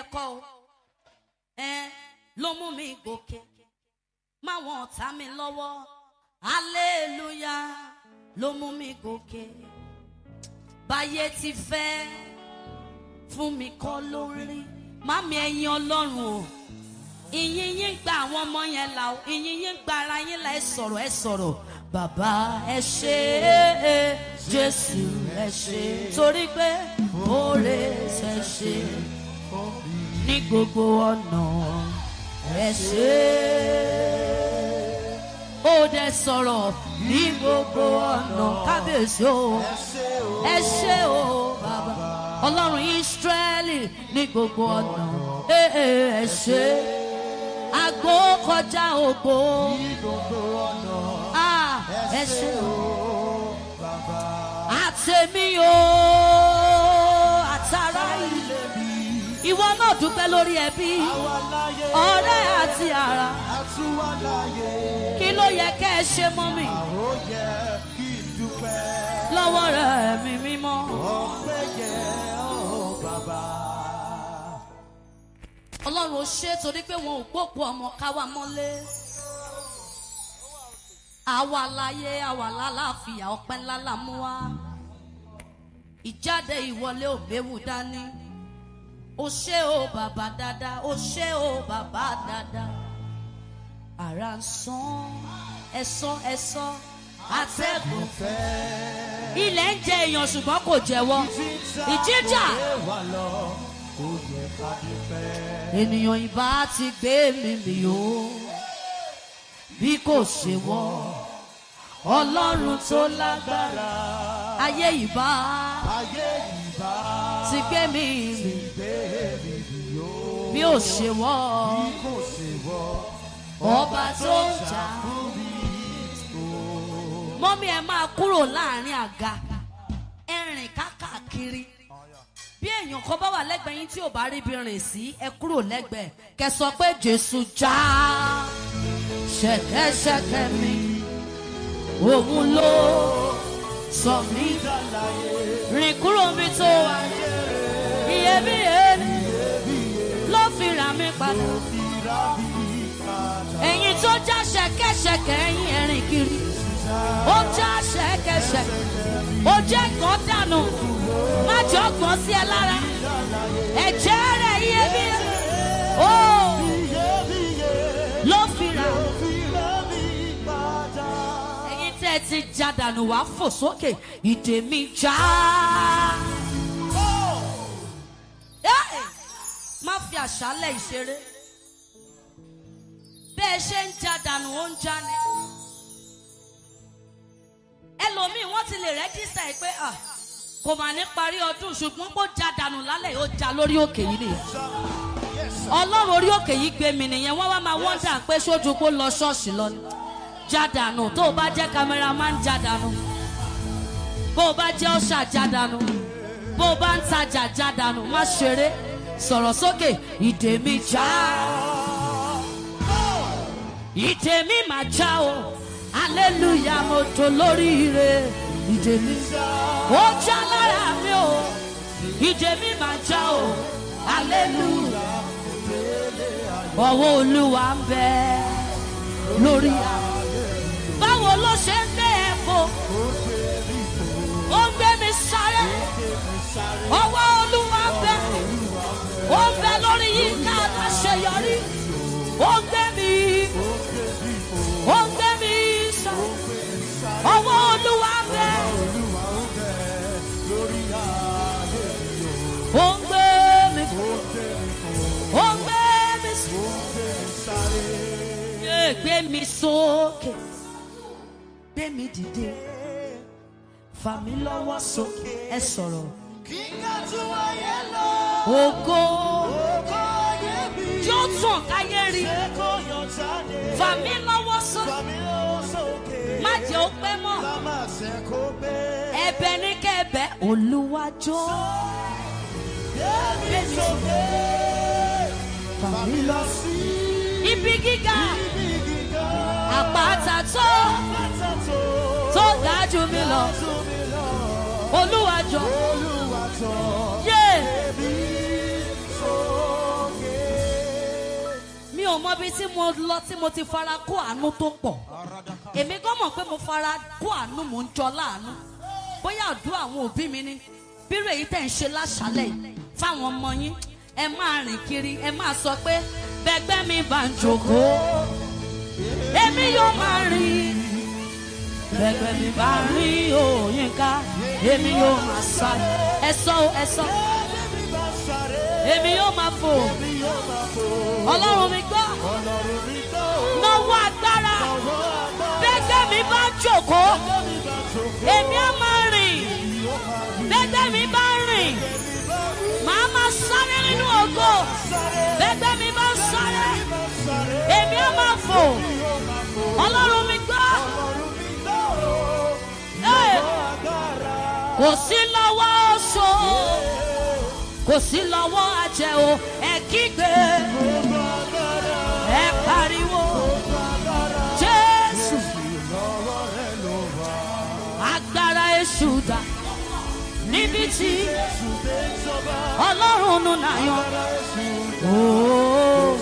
kọ́ o ẹ ló mú mi gòkè máwọn ọ̀tá mi lọ́wọ́ aleluya ló mú mi gòkè báyé ti fẹ́ fún mi kọ́ lórí mami ẹ̀yin ọlọ́run o ìyìn yín gba àwọn ọmọ yẹn là o ìyìn yín gba ara yín là ẹ sọ̀rọ̀ ẹ sọ̀rọ̀ bàbá ẹ ṣe é jésù ẹ ṣe torí pé oore ṣe ṣe ní gbogbo ọ̀nà ẹ ṣe ó dẹ sọ̀rọ̀ ní gbogbo ọ̀nà kábíyèsí o ẹ ṣe o bàbá ọlọ́run ìsírẹ́lì ní gbogbo ọ̀nà ẹ ẹ ṣe àgbo kọjá ògbó Ah, ẹ ṣe o àtẹ̀mí o àtàrà ilé ìwọ náà dúpẹ́ lórí ẹbí ọ̀rẹ́ àti ara kí ló yẹ kẹ́ ẹ ṣe mọ́ mi lọ́wọ́ rẹ̀ mi mímọ́. ọlọ́run ó ṣe torí pé wọn ò gbópo ọmọ káwa mọ́lé àwa láyé àwa lálàáfíà ọpẹ́ ńlá là mú wá ìjáde ìwọlé òbẹ́wù dání ó ṣe o bàbá dáadáa ó ṣe o bàbá dáadáa ara ń sán ẹ̀sán ẹ̀sán atẹ́gùn ilẹ̀ ń jẹ èèyàn ṣùgbọ́n kò jẹ́wọ́ ìjíjà ènìyàn ìbá ti gbé mi mì ó bí kò ṣe wọ́ ọlọ́run tó lágbára ayé ìbá ti gbé mi mì bí ò ṣe wọ́ ọba tó ń jà mọ́mí ẹ máa kúrò láàrin àga ẹ rìn kákàkiri bí èèyàn kan bá wà lẹ́gbẹ̀ẹ́ yín tí ò bá rí ibi rìn sí ẹ kúrò lẹ́gbẹ̀ẹ́ kẹ sọ pé jésù já ṣẹ̀kẹ́ṣẹ̀kẹ́ mi òun ló sọ mí rìn kúrò mi tó wà iyebíye ni ló fi rà mí padà ẹ̀yin tó já ṣẹ̀kẹ́ṣẹ̀kẹ́ ẹ̀yin ẹ̀rìn kiri ó já ṣẹ̀kẹ́ṣẹ̀kẹ́ ó jẹ́ kàn dànù má jọ gbọ́n sí ẹ lára ẹ̀jẹ̀ rẹ̀ iyebíye ó ló fi rà ẹ̀yin tẹ́ ẹ ti já dànù wá fò sókè ìdè mi já. Ẹ́! má fi àṣálẹ̀ ìṣeré bẹ́ẹ̀ ṣe ń já dànù ó ń já ni ẹlòmíì wọ́n ti lè rẹ́jísà ẹ̀ pé ah, kò mà ní parí ọdún ṣùgbọ́n kó já dànù lálẹ́ ó já lórí òkè yìí nìyẹn ọlọ́run orí òkè yìí gbé mi nìyẹn wọ́n wá máa wọ́ndà pé sójú kó lọ ṣọ́ọ̀ṣì lọ ni já dànù tó o bá jẹ́ kámẹ́rà máa ń já dànù bó o bá jẹ́ ọ̀ṣà já dànù bó o bá ń tajà já dànù má ṣeré sọ̀rọ̀ sókè ìdè mi já ìdè mi máa já o aleluya mo tó lóríire ìdè mi ó já lára mi o ìdè mi máa já o aleluya ọwọ́ olúwa ń bẹ lórí àwọn. báwo ló ṣe ń gbé ẹ fò ó ń gbé mi sáré ọwọ́ olúwa ń bẹ ó ń bẹ lórí yíká aláṣeyọrí ó ń gbé mi ó ń gbé mi sáré ọwọ́ olúwa ń bẹ ó ń gbé mi ó ń gbé mi sáré yé gbé mi sókè gbé mi dìde fà mí lọ́wọ́ sókè ẹ sọ̀rọ̀ ògo yóò tàn káyé rí fà mí lọ́wọ́ sókè má jẹ́ ó pẹ́ mọ́ ẹ̀bẹ̀ ní kẹ́bẹ̀ olúwàjọ́ fà mí lọ sí ibi gíga àpáta tó tó ga jù mí lọ olúwàjọ́ yé mọ ibi tí mo lọ tí mo ti fara kó àánú tó pọ̀ èmi gan mọ̀ pé mo fara kó àánú mò ń jọ láàánú bóyá àdúrà àwọn òbí mi ni bírò èyí tẹ̀ ń ṣe láṣálẹ̀ yìí fáwọn ọmọ yín ẹ máa rìn kiri ẹ máa sọ pé bẹ́gbẹ́ mi bá ń jókòó èmi yóò máa rìn bẹ́gbẹ́ mi bá rìn òyìnká èmi yóò máa sáré ẹ sọ o, ẹ sọ èmi yóò máa fò ọlọ́run mi gbọ́ náwó agbára bẹ́gbẹ́ mi bá jókòó èmi á máa rìn bẹ́gbẹ́ mi bá rìn màá máa sáré nínú ògo bẹ́gbẹ́ mi bá sáré èmi á máa fò ọlọ́run mi gbọ́ Hey! kò sí lọ́wọ́ oṣó kò sí lọ́wọ́ àjẹ́ o ẹ kígbe ẹ pariwo jésù agbára èṣù dà níbi tí ọlọ́run nù náyọ̀ ooo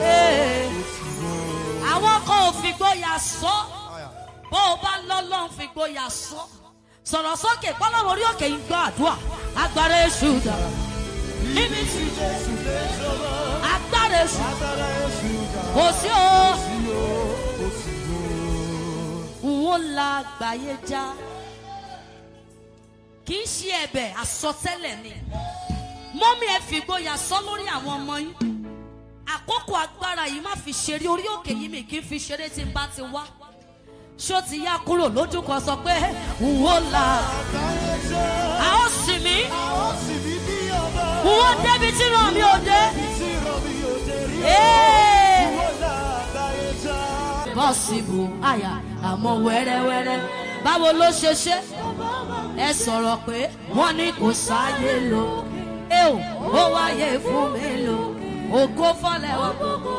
àwọn kan ò fi gbóyà sọ bó o bá lọ́lọ́run fi gbóyà sọ sọ̀rọ̀ sókè pọ́lọ́run orí òkè yìí gbọ́ àdúrà agbára èṣù dà níbi tí agbára èṣù kò sí o n ó la àgbáyé já kì í ṣe ẹ̀bẹ̀ àsọtẹ́lẹ̀ ni mọ́mí ẹ fi gbóyà sọ lórí àwọn ọmọ yín àkókò agbára yìí má fi ṣeré orí òkè yìí mi kì í fi ṣeré tí n bá ti wá ṣó ti yá kúrò lójú kan sọ pé n ó la a ó sì mí n ó débi tí ràn mí ò dé. Ee possible àyà àmọ́ wẹ́rẹ́wẹ́rẹ́ báwo ló ṣe ṣe ẹ sọ̀rọ̀ pé wọ́n ní kò sáyé lò ẹ ò ó wáyé fún mi lò ògo fọlẹ̀ wá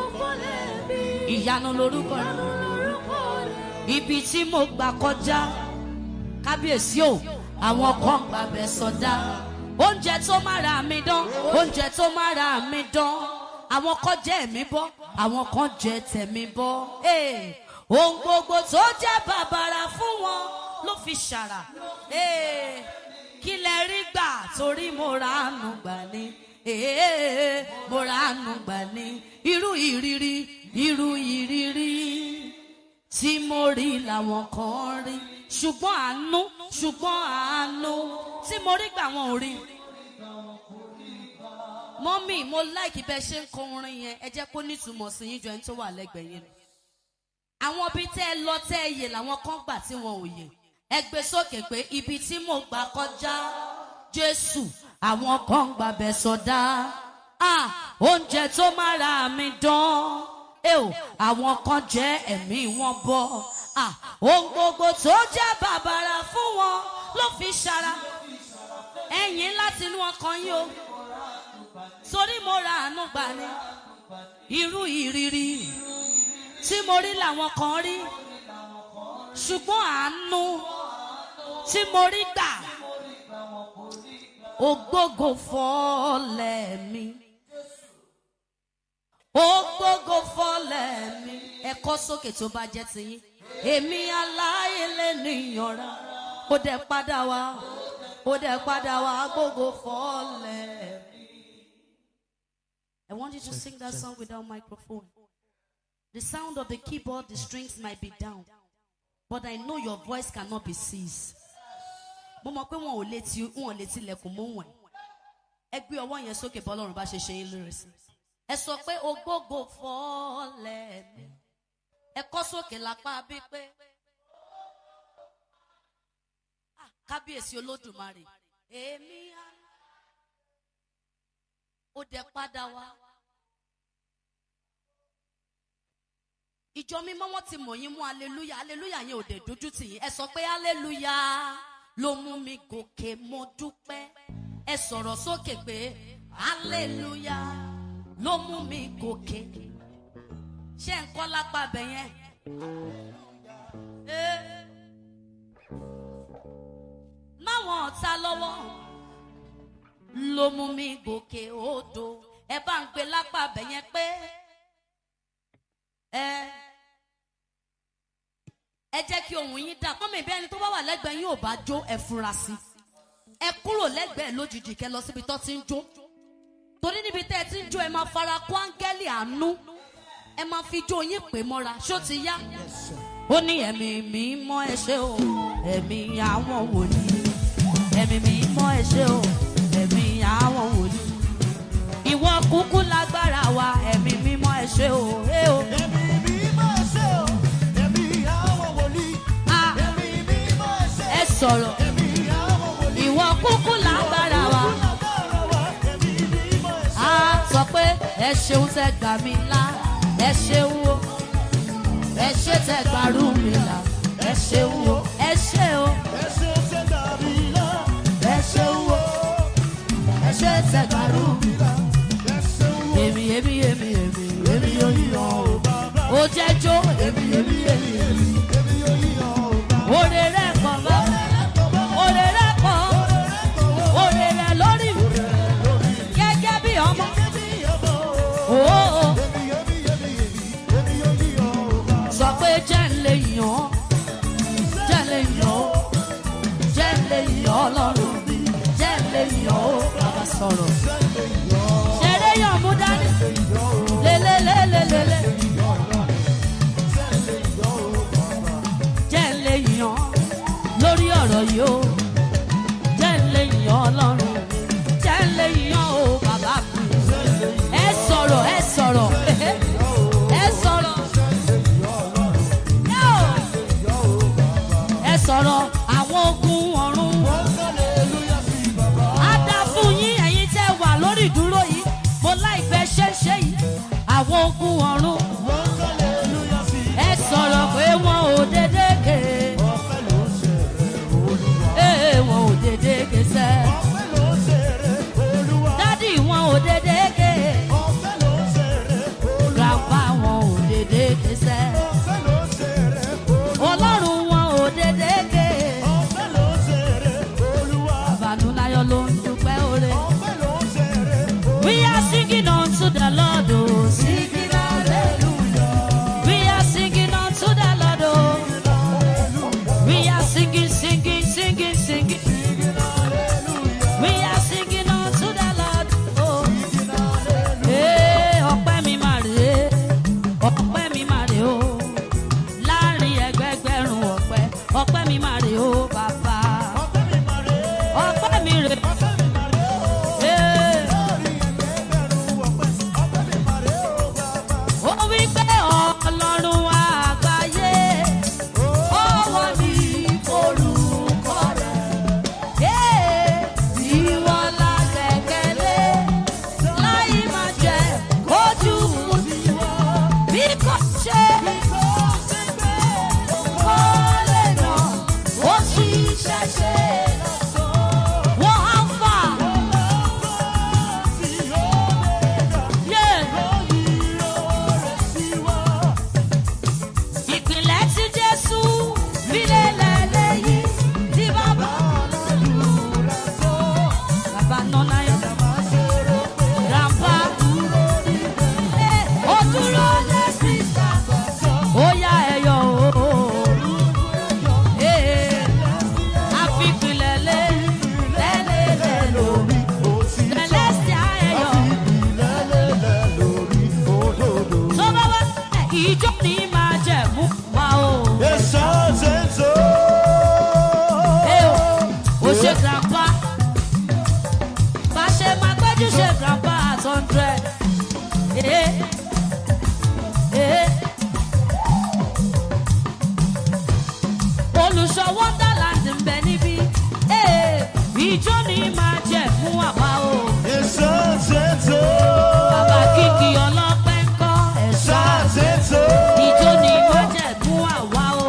ìyanu lorúkọ rẹ̀ ibi tí mo gbà kọjá kábíyèsí o àwọn kan gbàbẹ sọdá oúnjẹ tó má ra mi dán oúnjẹ tó má ra mi dán àwọn kan jẹ ẹ̀mí bọ́ àwọn kan jẹ tẹ̀mí bọ́ Ee, ohun gbogbo tó jẹ́ bàbàrà fún wọn ló fi ṣàrà Ee, kí lẹ rí gbà torí mo ra àánú gbà ní Ee, mo ra àánú gbà ní irú ìrírí irú ìrírí tí mo rí làwọn kan rí ṣùgbọ́n àánú ṣùgbọ́n àánú tí mo rí gbà wọn ò rí mọ́mí mo láìkí bẹ́ẹ̀ ṣe ń kọ orin yẹn ẹ jẹ́ kó nítumọ̀ sí yín ju ẹni tó wà lẹ́gbẹ̀ẹ́ yẹn lọ. àwọn ibi tẹ́ ẹ lọ tẹ́ ẹ yè làwọn kan gbà tí wọn ò yè ẹ gbé sókè pé ibi tí mo gbà kọjá jésù àwọn kan gbà bẹ̀ sọdá ah oúnjẹ tó má ra mi dán ẹ ò àwọn kan jẹ ẹ̀mí wọn bọ́ ah ohun gbogbo tó jẹ́ bàbàrà fún wọn ló fi ṣara ẹ̀yìn láti inú ọkàn yín o torí mo ra àánú gbà ní irú ìrírí tí mo rí làwọn kan rí ṣùgbọ́n àánú tí mo rí gbà ògbógo fọ́lẹ̀ mi ògbógo fọ́lẹ̀ mi ẹ̀kọ́ sókè tó bá jẹ́ tiyín èmi aláìlẹ̀ níyànra ó dẹ̀ padà wá ó dẹ̀ padà wá gbógo fọ́lẹ̀ mi. I want you to sing that song without microphone. The sound of the keyboard, the strings might be down, but I know your voice cannot be seized. Mo mọ̀ pé wọn ò létí wọn ò létí ilẹ̀kùn mú wọn. Ẹ gbé ọwọ́ yẹn sókè bọ́lọ́run bá ṣe ṣe yín lórí sí. Ẹ sọ pé ògbógo fọ́lẹ̀ mi. Ẹ kọ́ sókè lápá bí pé. Ah, Kábíyèsí Olódùmarè. Èmi á ó dẹ padà wá. ìjọ mímọ́ wọn ti mọ̀ yín mú aleluya aleluya yẹn ò dẹ̀ dójú tì yín ẹ sọ pé aleluya ló mú mi gòkè mo dúpẹ́ ẹ sọ̀rọ̀ sókè pé aleluya ló mú mi gòkè ṣé ń kọ́ lápá bẹ̀ yẹn. Eh. máwọn ọ̀tá lọ́wọ́ ló mú mi gòkè odò ẹ bá ń gbé lápá bẹ̀ yẹn pé ẹ ẹ jẹ́ kí ohun yín dà kọ́mọ ìbí ẹni tó bá wà lẹ́gbẹ̀ẹ́ yín ò bá jó ẹ fura sí ẹ kúrò lẹ́gbẹ̀ẹ́ lójijì kẹ́ lọ síbi tó ti ń jó torí níbi tẹ́ ẹ ti ń jó ẹ máa fara kó áńgẹ́lì àánú ẹ máa fi jó yín pè mọ́ra ṣó ti yá. ó ní ẹ̀mí mímọ́ ẹ ṣé o ẹ̀mí àwọn wòlíì ẹ̀mí mímọ́ ẹ ṣé o ẹ̀mí àwọn wòlíì ìwọ kúkú lágbára wa ẹ̀mí mímọ́ ẹ ṣé o ẹ o. Ẹ̀mí mímọ́ ṣe o, ẹ̀mí àwọn wòlíì. Ah, Ẹ̀mí mímọ́ ṣe ẹ sọ̀rọ̀ ẹ̀mí àwọn wòlíì. ìwọ kúkú lágbára wa. Lágbára wa, ẹ̀mí mímọ́ ṣe. a sọ pé ẹ ṣeun tẹ gbà mí là ẹ ṣeun o ẹ ṣe tẹ gbàrú mi là ẹ ṣeun o ẹ ṣe o Ẹ ṣe ṣe dàbí lọ. ẹ ṣeun o ẹ ṣe tẹ gbàrú mi là. Ẹ ṣeun o. èmi èmi èmi èmi èmi yóò yíyan o Bàbá, ó jẹ́ jó èmi èmi èmi èmi èmi yóò yíyan o bàbá. òrè rẹ̀ pọ̀ bá òrè rẹ̀ pọ̀ òrè rẹ̀ lórí mi gẹ́gẹ́ bí ọmọ òó. Èmi, èmi, èmi, èmi, èmi yóò yíyan o bàbá. sọ pé jẹ́ ń lè yàn ọ́ jẹ́ ń lè yàn ọ́ jẹ́ ń lè yàn ọ́ lọ́rùn mi jẹ́ ń lè yàn ọ́ bàbá sọ̀rọ̀. ṣeré yàn mú dání lélẹ́lẹ́lẹ́lẹ́lẹ́ jẹ́ ń lè yàn ọ́ lórí ọ̀rọ̀ yìí ó jẹ́ ń lè yàn ọ́ lọ́rùn mi jẹ́ ń lè yàn ọ́ bàbá mi ẹ sọ̀rọ̀ ẹ sọ̀rọ̀ ẹ sọ̀rọ̀. Yóò. ẹ sọ̀rọ̀ àwọn ogun ọ̀run á dá fún yín ẹ̀yin tẹ́ wà lórí ìdúró yìí mo láìpẹ́ ṣẹ́ṣẹ́ yìí àwọn ogun ọ̀run ẹ sọ̀rọ̀ pé wọn ò dédé ké ee wọn ò dédé ké sẹ́ dádì wọn ò dédé ké grandpa wọn ò dédé ké sẹ́ ọlọ́run wọn ò dédé ké àbànúláyọ̀ ló ń dúpẹ́ oore. We are singing unto the Lord, oh, singing hallelujah. We are singing unto the Lord, oh. We are singing, singing, singing, singing. We are singing unto the Lord, oh. Ee, ọpẹ́ mi máa rè é, ọpẹ́ mi máa rè ó. Láàrin ẹgbẹgbẹ̀rún ọpẹ́, ọpẹ́ mi máa rè ó, bàbá. Ọpẹ́ mi rè é. Ee. ó wí pé ọlọ́run àgbáyé ọwọ́ ní orúkọ rẹ̀ ìwọ la gbẹ̀kẹ̀lé láì máa jẹ ojú bí kò ṣe kó lè nà ó sì ṣẹ̀ṣẹ̀ wọ́n á fà. Yeah. ìpìlẹ̀ tí jésù fílẹ̀ lẹ́lẹ́yìn tí bàbá bàbá nọ́nà yọ grandpa Eh, ó dúró lé sísá ó yá ẹyọ o Eh, àfipìlẹ̀ lé lẹ́lẹ́lẹ́ lórí celestia ẹyọ tó bá wá ìjọ ní máa jẹ̀mú wa o. Hey, o ṣe grandpa bá ṣe máa gbẹ́jú ṣe grandpa at hundred. Eh, eh. olùṣọ́ wonderland ń bẹ níbí Eh, ìjọ ní máa jẹ fún àwa o bàbá kìkì ọlọ́pẹ́ ń kọ́ ẹ̀ṣọ́ ìjọ ní máa jẹ fún àwa o.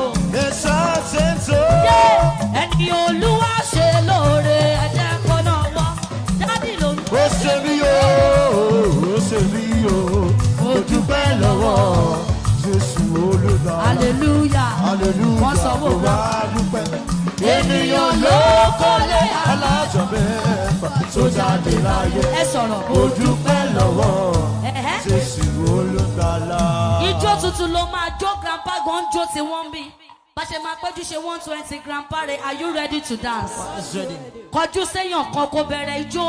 Yé, ẹni olúwa ṣe lóore ẹ̀jẹ̀ kọ́ náà wọ́ dádì ló ń Ó ṣe mí o, ó ṣe mí o, mo dúpẹ́ lọ́wọ́ Jésù olùgbàlà. hallelujah Hallelujah, wọ́n sọ mo wọ́n wá wá. dúpẹ́. ènìyàn ló kọ́lé alájọ mẹ́fà tó jáde láyé. ẹ sọ̀rọ̀ Mo dúpẹ́ lọ́wọ́ Ẹ̀hẹ́. Jésù olùgbàlà. ijó tuntun ló máa jó grandpa gan jó tí wọ́n ń bí bá ṣe máa péjú ṣe one twenty grandpa rẹ̀ are you ready to dance? kọjú séèyàn kan kó bẹ̀rẹ̀ ijó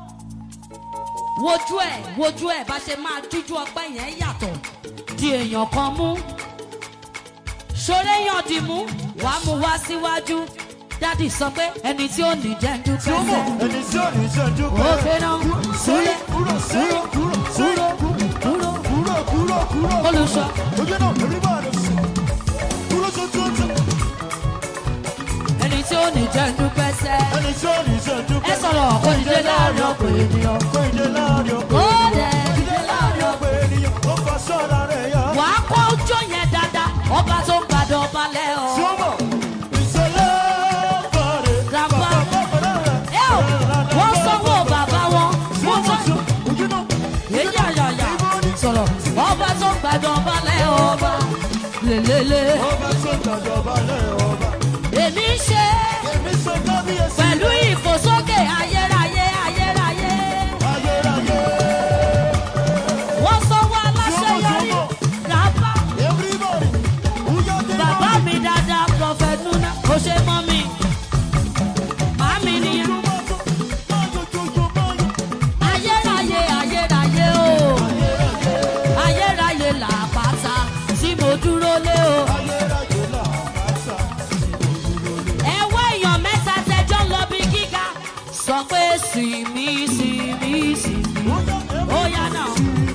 wojú ẹ̀ wojú ẹ̀ bá ṣe máa jújú ọpẹ́ yẹn yàtọ̀ di èèyàn kan mú ṣoré yàn dì mú wàá mú wá síwájú dádì sọ pé ẹni tí ó ní jẹ́ ń tí ó mọ̀ dúpẹ́ ẹni tí ò ní ṣẹ́jú ó fẹ́ràn súré kúrò sẹ́yìn kúrò kúrò sẹ́yìn kúrò kúrò kúrò kúrò. olùṣọ́ ojú náà èmi máa lọ sí kúrò tuntun ẹni tí ó ní jẹ́ ń dúpẹ́ sẹ́ ẹni tí ò ní ṣẹ́jú ẹ sọ̀rọ̀ kó dìde láàrin ọ̀pọ̀ ènìyàn kó ìdè láàrin ọ̀pọ̀ ó dẹ̀ dìde láàrin ọ̀pọ̀ ọ̀pọ̀ ènìyàn ó fa sọ́ọ̀dà rẹ̀ yá. wàá kó ojó yẹn dáadáa ọba tó ń gbàdọ̀ balẹ̀ ọ̀. tí ó mọ̀ ìṣẹ̀lẹ̀ bàrẹ̀ Grandpa. bàbá bàbá rẹ̀. ẹ ò wọ́n sanwó bàbá wọn wọ́n tán ojú náà èyí àyàyà sọ̀rọ̀ ọba tó ń gbàdọ̀ balẹ̀ ọba lélẹ́lẹ́ ọba tó gbàjọ balẹ̀ ọba. èmi ń ṣe èmi ṣe kábíyèsí pẹ̀lú ìfòsókè ayérayé ayérayé ayérayé. wọ́n sanwó aláṣeyọrí rábà everybody wúyọ́ dé bàbá mi dáadáa prọfẹ̀t nuna kò ṣe mọ́ mi màmí nìyẹn ayérayé ayérayé o ayérayé làpáta tí mo dúró lé o. ẹ̀wọ́ èèyàn mẹ́ta tẹjọ́ ń lọ bí gíga sọ pé sinmi sinmi sinmi ó yá náà